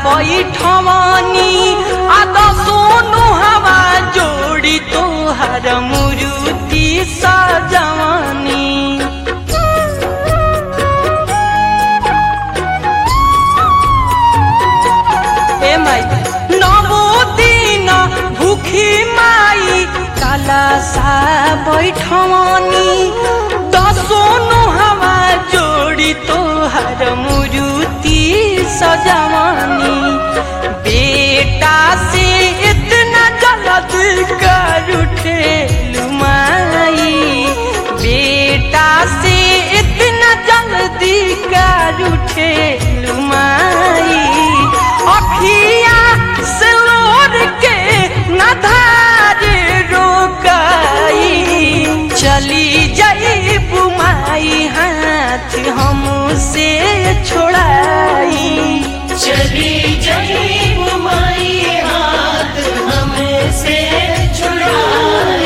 बैठवानी आद सोनु हवा जोड़ी तोहर मुरुति सजवानी ए माई नवो दिन भूखी माई काला सा बैठवानी दसोनु हवा जोड़ी तोहर मुरुति सजवानी बेटा से इतना जल्द कर उठे लुमाई बेटा से इतना जल्दी कर उठे लुमाई अखिया से लोर के नधार रोकाई चली जाई बुमाई हाथ हमसे छोड़ाई चली जाई बुमाई हाथ हमसे छुड़ाई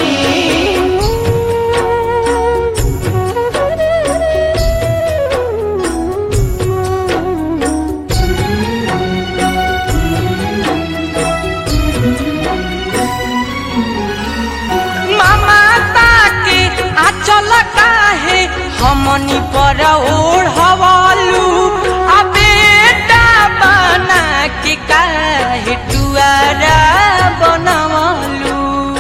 मामा ताके आचल काहे हमनी पर ओढ़वलू आ बेटा बना के काहे टुआरा बनवलू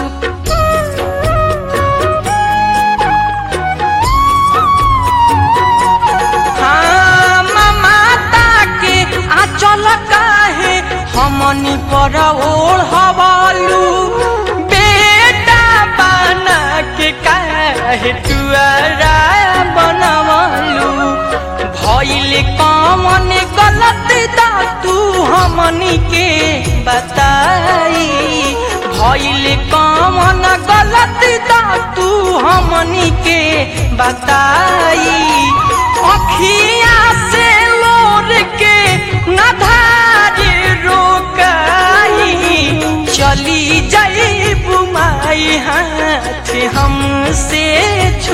हाँ मामा ताके आचल काहे हमनी पर ओढ़वलू बेटा बना के काहे टुआरा बनवलू भइल कमन गलत दा तू हमनी के बताई भइल कमन गलत दा तू हमनी के बताई अखिया से लोर के नधार रोकाई चली जाई बुमाई हाथ हमसे